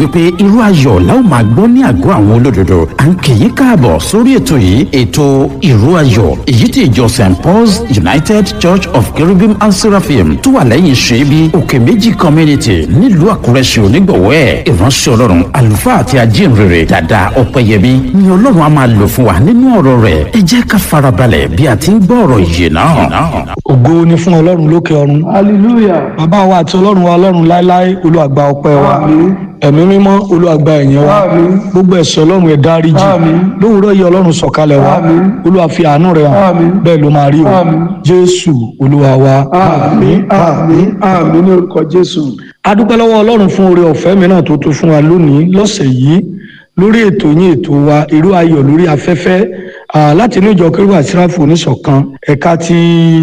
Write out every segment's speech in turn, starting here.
wípé irú ayọ̀ la ó máa gbọ́ ní àgọ́ àwọn olódodo à ń kì í káàbọ̀ sórí ètò yìí ètò irú ayọ̀ èyí tí ìjọ st paul's united church of cherubim and seraphim tó wà lẹ́yìn ṣẹ́bi òkè méjì community nílùú àkúrẹ́ ṣe onígbọ̀wọ́ ẹ̀ ìránṣẹ́ ọlọ́run àlùfáà àti ajínrere dàda ọ̀pẹ̀yẹmí ni ọlọ́run á máa lò fún wa nínú ọ̀rọ̀ rẹ̀ ẹ jẹ́ ká farabalẹ̀ bí a ti ń gbọ́ ọ̀rọ̀ yìí náà. ògo ni fún ọlọ́run lókè ọ̀run hallelujah bàbá wa àti ọlọ́run wa ọlọ́run láéláé olúwàgbà ọpẹ́ wa Àmín. ẹ̀mí mímọ́ olúwàgbà ẹ̀yìn wa Àmín. gbogbo ẹ̀ṣẹ̀ ọlọ́run ẹ̀ dáríjì Àmín. lówùúrọ̀ yìí ọlọ́run sọ̀kalẹ̀ wa Àmín. olúwa fi àánú rẹ̀ hàn Àmín. bẹ́ẹ̀ ló máa rí o Àmín. jésù olúwa wa àmín àmín àmín ní orúkọ jésù adúpẹ́ lọ́wọ́ ọlọ́run fún oore ọ̀fẹ́ mìíràn tó tún fún wa lónìí lọ́sẹ̀ yìí lórí ètò yín ètò wa irú ayọ̀ lórí afẹ́fẹ́ ah, láti inú ìjọ kérúbù àsíráfù oníṣọ̀kan ẹ̀ka ti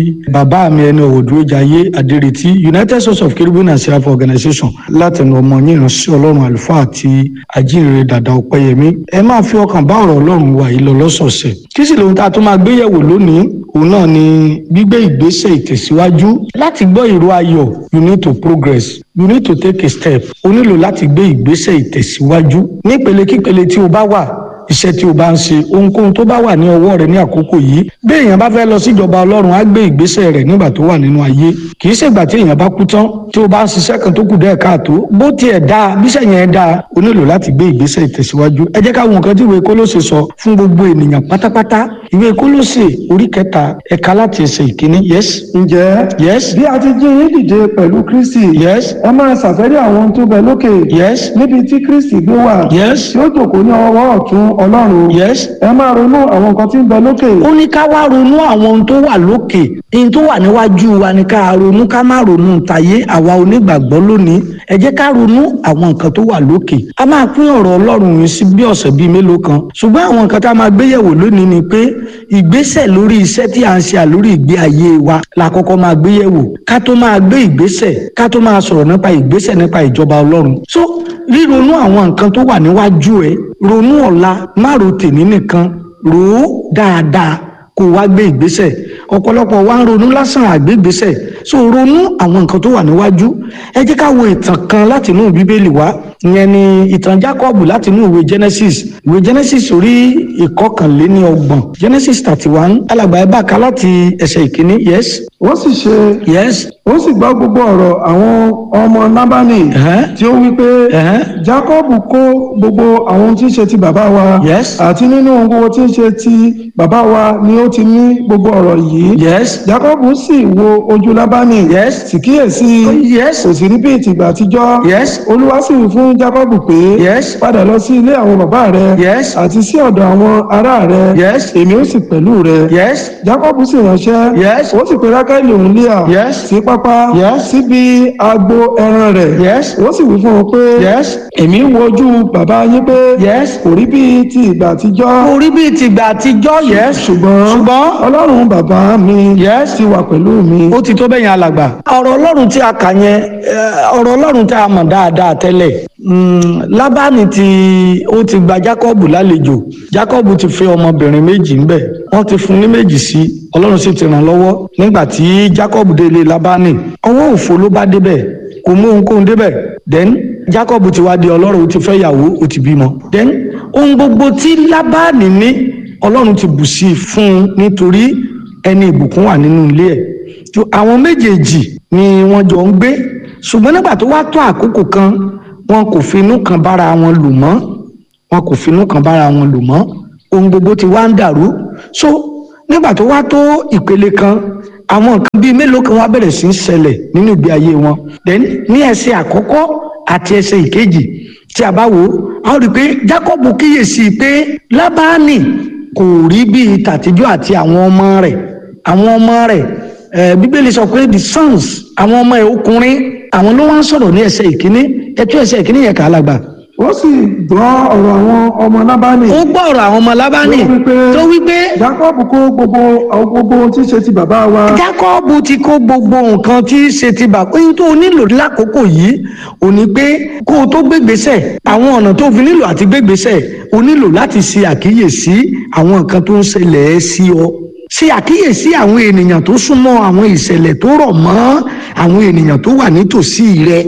bàbá mi ẹni ọ̀wọ̀dúrójayé adérètí united source of kérúbù and àsíráfù organization láti ẹnu ọmọ yín ìránṣẹ́ ọlọ́run àlùfáà àti ajínrere dàda ọ̀pẹ́yẹmí ẹ máa fi ọkàn bá ọ̀rọ̀ ọlọ́run wa yìí lọ lọ́sọ̀ọ̀sẹ̀ kí sì lóhun tá a tún máa gbéyẹ̀wò lónìí òun náà ni gbígbé ìgbésẹ̀ ìtẹ̀síwájú láti gbọ́ ìró ayọ̀ you need to progress you need to take a step o nílò láti gbé ìgbésẹ̀ ìtẹ̀síwájú nípele kípele tí o bá wà iṣẹ́ tí o bá ń ṣe ohunkóhun tó bá wà ní ọwọ́ rẹ ní àkókò yìí bí èèyàn bá fẹ́ lọ síjọba ọlọ́run á gbé ìgbésẹ̀ rẹ̀ nígbà tó wà nínú ayé kì í ṣègbà tí èèyàn bá kú tán tí o bá ń ṣiṣẹ́ kan tó kù dẹ́ẹ̀ káàtó bó tiẹ̀ dáa bíṣẹ́ yẹn dáa o nílò láti gbé ìgbésẹ̀ ìtẹ̀síwájú ẹ jẹ́ ká wo nǹkan tí ìwé kólóṣè sọ fún gbogbo ènìyàn pátápátá ìwé kólóṣè orí kẹta ẹ̀ka láti ẹsẹ̀ ìkíní yes ǹjẹ́ yes bí a ti jí yín dìde pẹ̀lú kristi yes ẹ máa ṣàfẹ́rí àwọn ohun tó bẹ lókè yes níbi tí kristi gbé wà yes tí ó jókòó ní ọwọ́ ọ̀tún ọlọ́run yes ẹ máa ronú àwọn nǹkan tí ń bẹ lókè ó ní ká wá ronú àwọn ohun tó wà lókè ohun tó wà níwájú wa ni ká ronú ká má ronú tayé àwa onígbàgbọ́ lónìí ẹ jẹ́ ká ronú àwọn nǹkan tó wà lókè a máa pín ọ̀rọ̀ ọlọ́run yìí sí bí ọ̀sẹ̀ bíi mélòó kan ṣùgbọ́n àwọn nǹkan tá a máa gbé yẹ̀wò lónìí ni pé ìgbésẹ̀ lórí iṣẹ́ tí a ń ṣe àlórí ìgbé ayé wa la kọ́kọ́ máa gbé yẹ̀wò ká tó máa gbé ìgbésẹ̀ ká tó máa sọ̀rọ̀ nípa ìgbésẹ̀ nípa ìjọba ọlọ́run so ríronú àwọn nǹkan tó wà níwájú ẹ ronú ọ̀la má ro tèmi nìkan rò ó dáadáa kó wá gbé ìgbésẹ̀ ọ̀pọ̀lọpọ̀ wa ń ronú lásán àgbé ìgbésẹ̀ so ronú àwọn nǹkan tó wà níwájú ẹ jẹ́ ká wo ìtàn kan láti inú bíbélì wá ìyẹn ni ìtàn Jákọ́bù láti inú ìwé Genesis ìwé Genesis orí ìkọkànléní ọgbọ̀n Genesis thirty one alàgbà ẹ bá ka láti ẹsẹ̀ ìkíní yes ó sì ṣe yes ó sì gbọ́ gbogbo ọ̀rọ̀ àwọn ọmọ nábánì ẹ̀hẹ́n, tí ó wí pé ẹ̀hẹ́n, jákọ́bù kó gbogbo àwọn ohun tí ń ṣe ti bàbá wa Yes. àti nínú ohun gbogbo tí ń ṣe ti bàbá wa ni ó ti ní gbogbo ọ̀rọ̀ yìí yes jákọ́bù sì wo ojú lábánì Yes. sì kíyèsí yes kò sì rí bí ìtìgbà àtijọ́ yes olúwa sì wí fún jákọ́bù pé yes padà lọ sí ilé àwọn bàbá rẹ yes àti sí ọ̀dọ̀ àwọn ará rẹ yes èmi ó sì pẹ̀lú rẹ yes jákọ́bù sì ránṣẹ́ yes ó sì pe rákẹ́lì òun líà Yes. sí pápá Yes. síbi agbo ẹran rẹ̀ yes ó sì wí fún un pé yes èmi ń wojú bàbá yín pé yes kò rí bíi ti ìgbà àtijọ́ orí bíi tìgbà àtijọ́ yes ṣùgbọ́n ṣùgbọ́n ọlọ́run bàbá mi Yes. ti wà pẹ̀lú mi. ó ti tó bẹ́yìn alàgbà. ọ̀rọ̀ ọlọ́run tí a kà yẹn eh, ọ̀rọ̀ ọlọ́run tí a mọ̀ dáadáa tẹ́lẹ̀ Mm, lábánì tí ó ti gba jákọ́bù lálejò jákọ́bù ti fẹ́ ọmọbìnrin méjì ńbẹ̀ wọ́n ti fún ní méjì sí ọlọ́run sì ti ràn lọ́wọ́ nígbà tí jákọ́bù délé lábánì ọwọ́ òfo ló bá débẹ̀ kò mú ohunkóhun débẹ̀ then jákọ́bù ti wá di ọlọ́run ó ti fẹ́ yàwó ó ti bímọ then ohun gbogbo tí lábánì ní ọlọ́run ti bù sí i fún un nítorí ẹni ìbùkún wà nínú ilé ẹ̀ tó àwọn méjèèjì ni wọ́n jọ ń gbé ṣùgbọ́n nígbà tó wá tó àkókò kan wọn kò finú kan bára wọn lò mọ́ wọn kò finú kan bára wọn lò mọ́ ohun gbogbo ti wá ń dàrú so nígbà tó wá tó ìpele kan àwọn nǹkan bíi mélòó kan wá bẹ̀rẹ̀ sí í ṣẹlẹ̀ nínú ìgbé ayé wọn then ní ẹsẹ̀ àkọ́kọ́ àti ẹsẹ̀ ìkejì tí a bá wò ó a ó rí i pé Jákọ́bù kíyèsí pé Lábánì kò rí bíi tàtijọ́ àti àwọn ọmọ rẹ̀ àwọn ọmọ rẹ̀ eh, bíbélì sọ pé the sons àwọn ọmọ ẹ̀ ọkùnrin àwọn ló wá ń sọ̀rọ̀ ní ẹsẹ̀ ìkíní ẹtú ẹsẹ̀ ìkíní yẹn kà á lágbà. ó sì gbọ́ ọ̀rọ̀ àwọn ọmọ nábánì ó gbọ́ ọ̀rọ̀ àwọn ọmọ lábánì Tó wí pé- tó wí pé jákọ́bù kó gbogbo àwọn gbogbo ohun tí ń ṣe ti bàbá wa jákọ́ọ̀bù ti kó gbogbo nǹkan tí í ṣe ti bà pé tó o nílò lákòókò yìí ò ní pé kó o tó gbégbèsè àwọn ọ̀nà tó fi nílò àti gbégbèsè o nílò láti ṣe àkíyèsí àwọn nǹkan tó ń ṣẹlẹ̀ ẹ́ sí ọ ṣe àkíyèsí àwọn ènìyàn tó súnmọ́ àwọn ìṣẹ̀lẹ̀ tó rọ̀ mọ́ àwọn ènìyàn tó wà nítòsí rẹ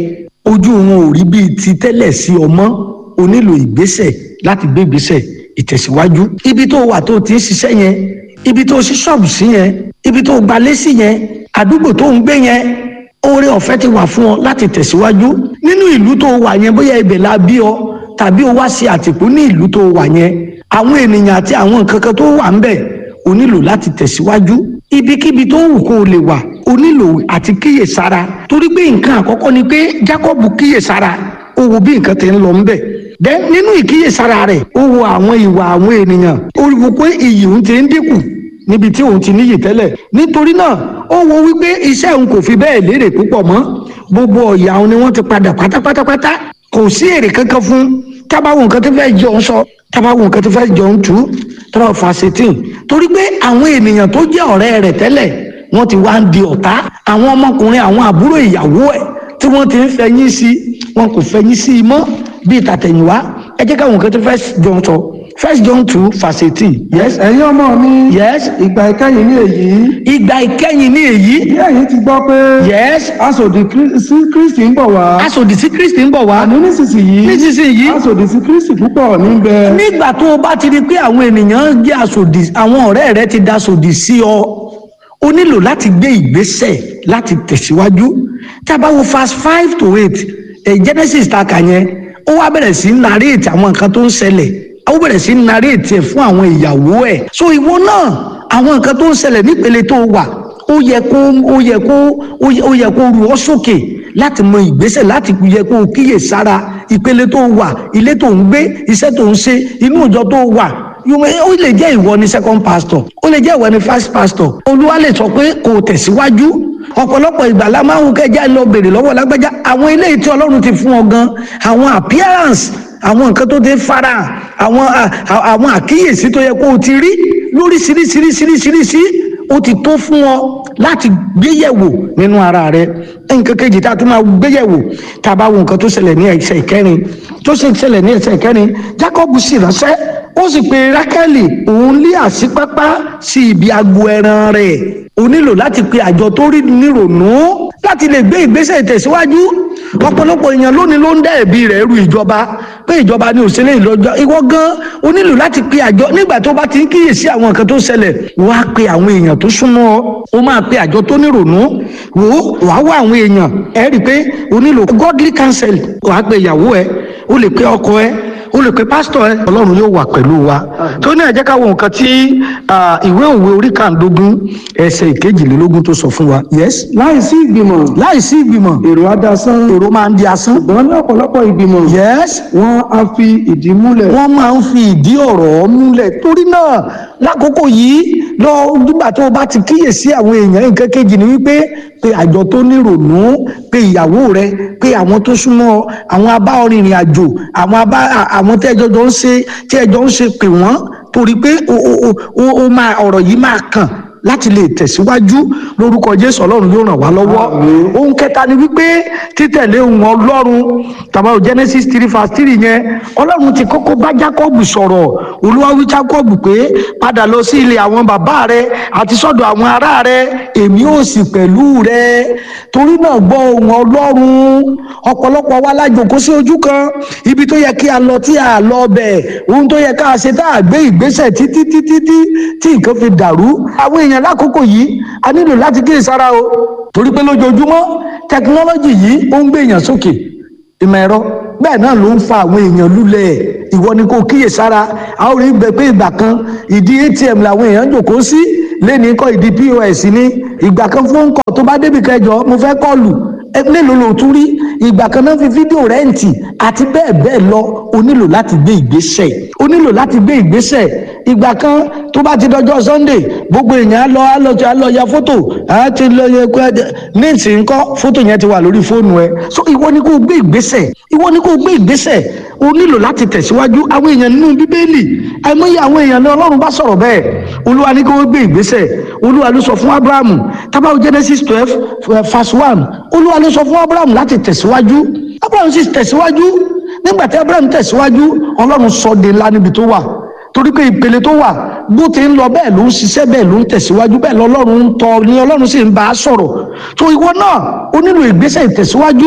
ojú wọn ò rí bíi ti tẹ́lẹ̀ sí ọmọ o nílò ìgbésẹ̀ láti gbé ìgbésẹ̀ ìtẹ̀síwájú ibi tó wà tó ti ń ṣiṣẹ́ yẹn ibi tó ṣí ṣọ́ọ̀bù sí yẹn ibi tó gbalé sí yẹn àdúgbò tó ń gbé yẹn oore ọ̀fẹ́ ti wà fún ọ láti tẹ̀síwájú nínú ìlú tó wà yẹn bóyá ibẹ̀ la bí ọ tàbí o wá sí àtìpó ní ìlú tó wà yẹn àwọn ènìyàn àti àwọn nǹkan kan tó wà ń bẹ̀ o nílò láti tẹ̀síwájú ibikíbi tó wù kó o lè wà o nílò àti kíyèsára torí pé nǹkan àkọ́kọ́ ni pé Jacob kíyèsára ó wo bí nǹkan ti ń lọ ń bẹ̀ dẹ́ nínú ìkíyèsára rẹ̀ ó wo àwọn ìwà àwọn ènìyàn ó wo pé iyì òun ti ń dínkù níbi tí òun ti níyì tẹ́lẹ̀ nítorí náà ó wo wípé iṣẹ́ òun kò fi bẹ́ẹ̀ lérè púpọ̀ mọ́ gbogbo ọ̀yà òun ni wọ́n ti padà pátápátápátá kò sí èrè kankan fún tábàwọn nǹkan tó fẹ́ jọ ń sọ tábàwọn nǹkan tó fẹ́ jọ ń tú tábàwọn fàṣetìn torí pé àwọn ènìyàn tó jẹ́ ọ̀rẹ́ rẹ̀ tẹ́lẹ̀ wọ́n ti wá ń di ọ̀tá àwọn ọmọkùnrin àwọn àbúrò ìyàwó ẹ̀ tí wọ́n ti ń fẹ̀yìn sí wọn kò fẹ̀yìn sí i mọ́ bíi tàtẹ̀yìnwá ẹ jẹ́ káwọn nǹkan tó fẹ́ jọ ń sọ first john two verse eighteen yes ẹ̀yin ọmọ mi yes ìgbà ìkẹyìn ní èyí ìgbà ìkẹyìn ní èyí bí ẹ̀yin ti gbọ́ pé yes asòdì Krí- sí kristi ń bọ̀ wá aṣòdì sí kristi ń bọ̀ wá àní nísinsìnyí nísinsìnyí asòdì sí kristi púpọ̀ níbẹ̀ nígbà tó o bá ti rí i pé àwọn ènìyàn jẹ́ aṣòdì àwọn ọ̀rẹ́ rẹ ti da aṣòdì sí ọ o nílò láti gbé ìgbésẹ̀ láti tẹ̀síwájú tá a bá wo fast five to eight ẹ̀ genesis ta kà yẹn ó wá bẹ̀rẹ̀ sí í narrate àwọn nǹkan tó ń ṣẹlẹ̀ ó bẹ̀rẹ̀ sí í narrate ẹ̀ fún àwọn ìyàwó ẹ̀ so ìwọ náà àwọn nǹkan tó ń ṣẹlẹ̀ nípele tó wà ó yẹ kó ó yẹ kó ó yẹ- ó yẹ kó ru ọ sókè láti mọ ìgbésẹ̀ láti yẹ kó o kíyè sára ìpele tó wà ilé tó ń gbé iṣẹ́ tó ń ṣe inú ìjọ tó wà You may- ó lè jẹ́ ìwọ ni second pastor ó lè jẹ́ ìwọ ni first pastor olúwa lè sọ pé kò tẹ̀síwájú ọ̀pọ̀lọpọ̀ ìgbà la máa ń hù kẹjá lọ bèrè lọ́wọ́ lágbájá àwọn eléyìí tí ọlọ́run ti fún ọ gan àwọn appearance àwọn nǹkan tó ti fara àwọn à- à- àwọn àkíyèsí tó yẹ kó o ti rí lóríṣiríṣiríṣiríṣiríṣi ó ti tó fún ọ láti gbéyẹ̀wò nínú ara rẹ nǹkan kejì tá a tún máa gbéyẹ̀wò tá a bá wo nǹkan tó ṣẹlẹ̀ ní ẹsẹ̀ ìkẹrin tó sì ṣẹlẹ̀ ní ẹsẹ̀ ìkẹrin Jacob sì ránṣẹ́ ó sì pe Rákẹ́lì òun lé àṣípápá sí ibi agbo ẹran rẹ̀ o nílò láti pe àjọ tó rí nírònú láti lè gbé ìgbésẹ̀ ìtẹ̀síwájú ọ̀pọ̀lọpọ̀ èèyàn lónìí ló ń dá ẹ̀bi rẹ̀ ru ìjọba pé ìjọba ni òṣèlè ìlọ́jọ́ ìwọ gan o nílò láti pe àjọ nígbà tó bá ti ń kíyèsí àwọn nǹkan tó ṣẹlẹ̀ wá pe àwọn èèyàn tó súnmọ́ ọ o máa pe àjọ tó nírònú wò ó wàá wá àwọn èèyàn ẹ rí i pé o nílò godly counsel wàá pe ìyàwó ẹ o lè pe ọkọ ẹ o lè pe pásítọ̀ ẹ ọlọ́run yóò wà pẹ̀lú wa tó ní ẹ jẹ́ ká wo nǹkan tí ah, ìwé òwe orí kàndógún ẹsẹ̀ ìkejìlélógún tó sọ fún wa yes láìsí ìgbìmọ̀ láìsí ìgbìmọ̀ èrò adásán èrò máa ń di asán ṣùgbọ́n ní ọ̀pọ̀lọpọ̀ ìgbìmọ̀ yes wọ́n á fi ìdí múlẹ̀ wọ́n máa ń fi ìdí ọ̀rọ̀ múlẹ̀ torí náà lákòókò yìí lọ nígbà tó o bá ti kíyèsí àwọn èèyàn nǹkan kejì ni wípé pé àjọ tó nírònú pé ìyàwó rẹ pé àwọn tó súnmọ́ ọ, àwọn abá ọrìnrìn àjò àwọn abá à- àwọn tí ẹjọ́ jọ ń ṣe tí ẹjọ́ ń ṣe pè wọ́n torí pé o o o o o máa ọ̀rọ̀ yìí máa kàn láti lè tẹ̀síwájú lórúkọ jésù ọlọ́run yóò ràn wá lọ́wọ́ ohun kẹta ni wípé títẹ̀lé ohun ọlọ́run tàbá o genesis three verse three yẹn ọlọ́run ti kọ́kọ́ bá jacob sọ̀rọ̀ olúwa wí jacob pé padà lọ sí ilé àwọn bàbá rẹ àti sọ́dọ̀ àwọn ará rẹ èmi ò sì pẹ̀lú rẹ torí náà gbọ́ ohun ọlọ́run ọ̀pọ̀lọpọ̀ wa lájòkó sí ojú kan ibi tó yẹ kí a lọ tí a lọ bẹ̀ ohun tó yẹ ká ṣe tá a gbé ìgbésẹ̀ títí títí tí tí nǹkan fi dàrú àwọn èèyàn lákòókò yìí a nílò láti kíyèsára o torí pé lójoojúmọ́ tẹkinọ́lọ́jì yìí ó ń gbé èèyàn sókè ìmọ̀ ẹ̀rọ bẹ́ẹ̀ náà ló ń fa àwọn èèyàn lulẹ̀ ìwọ ni kò kíyèsára a ó rí gbẹ pé ìgbà kan ìdí atm làwọn èèyàn jòkó sí lẹ́ni kọ́ ìdí pos ní ìgbà kan fún kọ́ tó bá débi kẹjọ mo fẹ́ kọ́ọ̀lù ẹ mélòó ló tún rí ìgbà kan náà fi fídíò rẹ́ǹtì àti bẹ́ẹ̀ bẹ́ẹ̀ lọ o nílò láti gbé ìgbésẹ̀ o nílò láti gbé ìgbésẹ̀ ìgbà kan tó bá ti dọjọ́ sunday gbogbo èèyàn á lọ á lọ á lọ ya fótò á ti lọ yẹ kó ní ìsìn ńkọ́ fótò yẹn ti wà lórí fóònù ẹ so ìwọ ni kò gbé ìgbésẹ̀ ìwọ ni kò gbé ìgbésẹ̀ o nílò láti tẹ̀síwájú àwọn èèyàn nínú bíbélì àìmọye àwọn èèyàn ní ọlọ́run bá sọ̀rọ̀ bẹ́ẹ̀ olúwa ní kí wọ́n gbé ìgbésẹ̀ olúwa ló sọ fún abrahamu tábàwọ̀ genesis twelve verse one olúwa ló sọ fún abrahamu láti tẹ̀síwájú abrahamu sì tẹ̀síwájú nígbà tí abrahamu tẹ̀síwájú ọlọ́run sọ de ńlá níbi tó wà torí pé ìpele tó wà bó ti ń lọ bẹ́ẹ̀ ló ń ṣiṣẹ́ bẹ́ẹ̀ ló ń tẹ̀síwájú bẹ́ẹ̀ lọ́lọ́run ń tọ́ ni ọlọ́run sì ń bá a sọ̀rọ̀ tó ìwọ náà ó nílò ìgbésẹ̀ ìtẹ̀síwájú ó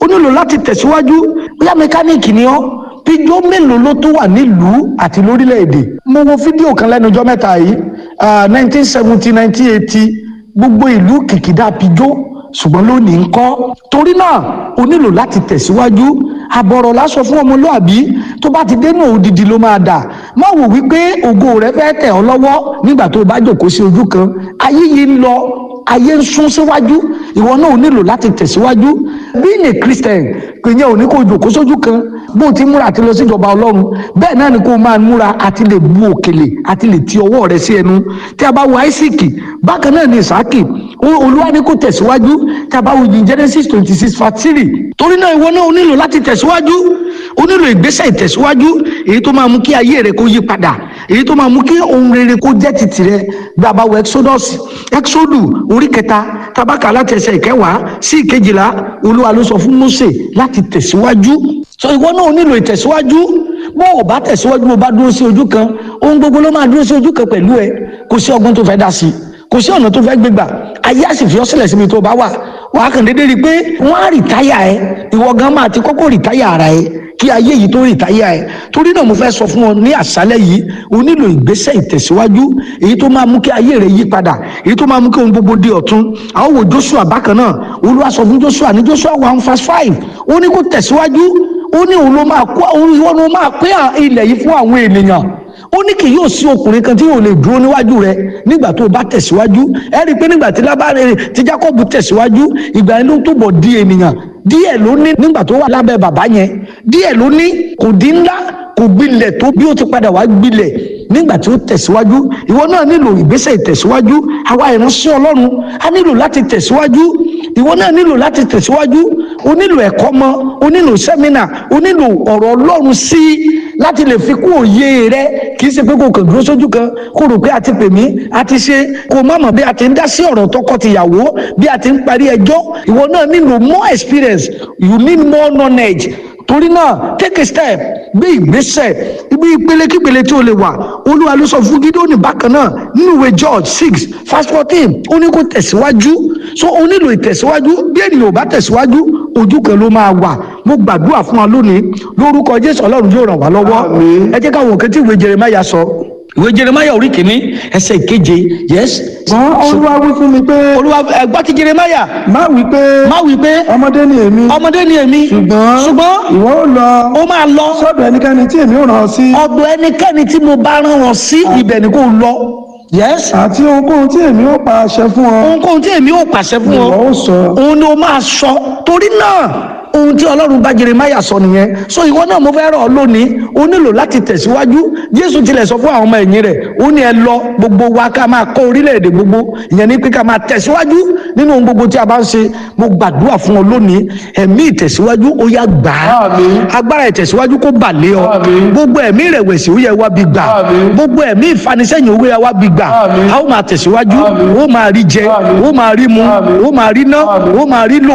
nílò láti tẹ̀síwájú bóyá mẹkáníìkì ni ọ́ pijó mélòó ló tó wà nílùú àti lórílẹ̀‐èdè mo wo fídíò kan lẹ́nu ọjọ́ mẹ́ta yìí nineteen seventy nineteen eighty gbogbo ìlú kìkìdá pijó ṣùgbọ́n lónìí ń kọ́ torí náà o nílò láti tẹ̀síwájú àbọ̀rọ̀ lásọ fún ọmọlúàbí tó bá ti dénú òdìdí ló máa dà má wò wípé ògo rẹ fẹ́ tẹ̀ ọ́ lọ́wọ́ nígbà tó o bá jòkó sí ojú kan ayé yìí ń lọ ayé ń sún síwájú ìwọ náà ò nílò láti tẹ̀síwájú being a christian kò yẹ òní kó o jòkó sójú kan bó o ti múra àti lọ síjọba ọlọ́run bẹ́ẹ̀ náà ni kó o máa múra àti lè bu òkèlè àti lè ti ọwọ́ rẹ sí ẹnu tí a bá wo isaac bákan náà ni isaki olúwa ni kó tẹ̀síwájú tí a bá wo yin genesis twenty six verse three torí náà ìwọ náà ò nílò láti tẹ̀síwájú ó nílò ìgbésẹ̀ ìtẹ̀síwájú èyí tó máa mú kí ayé rẹ kó yí padà èyí tó máa mú kí ohun rere kó jẹ́ títì rẹ gbàgbà wọ exodus exodus orí kẹta tabaka láti ẹsẹ̀ ìkẹwàá sí ìkejìlá olúwa ló sọ fún mose láti tẹ̀síwájú so ìwọ náà ò nílò ìtẹ̀síwájú bó o bá tẹ̀síwájú bó o bá dúró sí ojú kan ohun gbogbo ló máa dúró sí ojú kan pẹ̀lú ẹ kò sí ọgbọ́n tó fẹ́ dá sí kò sí ọ̀nà tó fẹ́ gbégbà ayé àsìfì ọ́ sílẹ̀ síbi tó o bá wà wàá kàn déédéé rí i pé wọ́n á rìtáyà ẹ ìwọ gan máa ti kọ́kọ́ rìtáyà ara ẹ kí ayé yìí tó rìtáyà ẹ torí náà mo fẹ́ sọ fún ọ ní àṣálẹ́ yìí o nílò ìgbésẹ̀ ìtẹ̀síwájú èyí tó máa mú kí ayé rẹ yí padà èyí tó máa mú kí ohun gbogbo di ọ̀tun àwọn wo joshua bákan náà olúwa sọ fún joshua ní joshua one verse five ó ní kó tẹ̀síwájú ó ní òun ló máa kó òun ìwọ ló máa pín ilẹ̀ yìí fún àwọn ènìyàn ó ní kì yóò sí ọkùnrin kan tí yóò lè dúró níwájú rẹ nígbà tó o bá tẹ̀síwájú ẹ rí i pé nígbà tí lábàárẹ̀ tí jacob tẹ̀síwájú ìgbà yẹn ló túbọ̀ di ènìyàn díẹ̀ ló ní nígbà tó wà lábẹ́ bàbá yẹn díẹ̀ ló ní kò dín ńlá kò gbilẹ̀ tó bí ó ti padà wá gbilẹ̀ nígbà tí ó tẹ̀síwájú ìwọ náà nílò ìgbésẹ̀ ìtẹ̀síwájú àwa ìránṣẹ́ ọlọ́run a nílò láti tẹ̀síwájú ìwọ náà nílò láti tẹ̀síwájú o nílò ẹ̀kọ́ mọ́ o nílò sẹ́mínà o nílò ọ̀rọ̀ ọlọ́run sí i láti lè fi kún òye rẹ kì í ṣe pé kò kàn dúró sójú kan kó rò pé a ti pè mí a ti ṣe kó má mọ̀ bí a ti ń dá sí ọ̀rọ̀ tọkọ-tìyàwó bí a ti ń parí ẹjọ́ ìwọ náà nílò more experience you need more knowledge torí náà take a step gbé ìgbésẹ̀ ibi ìpele kípele tí o lè wà olúwa ló sọ fún gídóònì bákan náà nínú ìwé george six verse fourteen ó ní kó tẹ̀síwájú so o nílò ìtẹ̀síwájú bí ènìyàn ò bá tẹ̀síwájú ojú kan ló máa wà mo gbàdúrà fún wa lónìí lórúkọ jésù ọlọ́run yóò ràn wá lọ́wọ́ ẹ jẹ́ káwọn òkè tí ìwé jeremaya sọ ìwé jeremaya orí kìíní ẹsẹ̀ ìkeje yes. ṣùgbọ́n olúwa wí fún mi pé. olúwa ẹgbọ́n ti jeremaya. má wí pé. má wí pé. ọmọdé ni èmi. ọmọdé ni èmi. ṣùgbọ́n ṣùgbọ́n ìwọ ó lọ. ó máa lọ. sọ́dọ̀ ẹnikẹ́ni tí èmi ò rán ọ sí. ọ̀dọ̀ ẹnikẹ́ni tí mo bá rán wọn sí ibẹ̀ ni kò lọ. yes. àti ohunkóhun tí èmi ó pa àṣẹ fún ọ. ohunkóhun tí èmi ò pàṣẹ fún ọ. ìwọ ó sọ. òun ni o máa sọ torí náà ohun tí ọlọ́run bá jeremaya sọ nìyẹn so ìwọ náà mo fẹ́ rọ̀ ọ́ lónìí o nílò láti tẹ̀síwájú jésù tilẹ̀ sọ fún àwọn ọmọ ẹ̀yìn rẹ̀ ó ní ẹ lọ gbogbo wa ká máa kọ́ orílẹ̀-èdè gbogbo ìyẹn ni pé ká máa tẹ̀síwájú nínú ohun gbogbo tí a bá ń ṣe mo gbàdúrà fún ọ lónìí ẹ̀mí ìtẹ̀síwájú ó yá gbà á Àmín. agbára ìtẹ̀síwájú kó bà lé ọ Àmín. gbogbo ẹ̀mí ìrẹ̀wẹ̀sì ó yẹ wá bí gbà Àmín. gbogbo ẹ̀mí ìfanisẹ́yìn ó yẹ wá bí gbà Àmín. a ó máa tẹ̀síwájú Àmín. ó máa rí jẹ Àmín. ó máa rí mu Àmín. ó máa rí ná Àmín. ó máa rí lò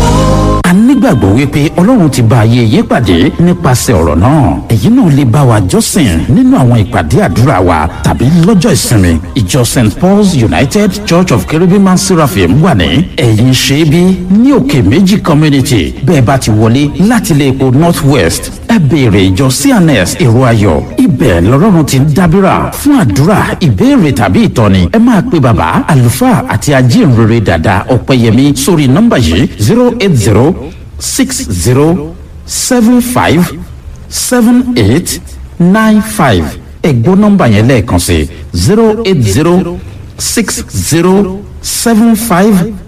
a nígbàgbọ́ wípé ọlọ́run ti bá ayé yín pàdé nípasẹ̀ ọ̀rọ̀ náà èyí náà lè bá wa jọ́sìn nínú àwọn ìpàdé àdúrà wa tàbí lọ́jọ́ ìsinmi ìjọ st paul's united church of cherubim and seraphim wà ní ẹ̀yìn ṣẹ́bí ní òkè méjì community bẹ́ẹ̀ bá ti wọlé láti ilé epo north west ẹ béèrè ìjọ cns èrò ayọ̀ ibẹ̀ lọ́rọ́run ti ń dábìrà fún àdúrà ìbéèrè tàbí ìtọ́ni ẹ máa pe bàbá àlùfáà àti ajínrere dàda ọ̀pẹ̀yẹmí sórí nọ́mbà yìí zero eight zero six zero seven five seven eight nine five ẹ̀gbọ́n nọ́mbà yẹn lẹ́ẹ̀kan sí zero eight zero six zero seven five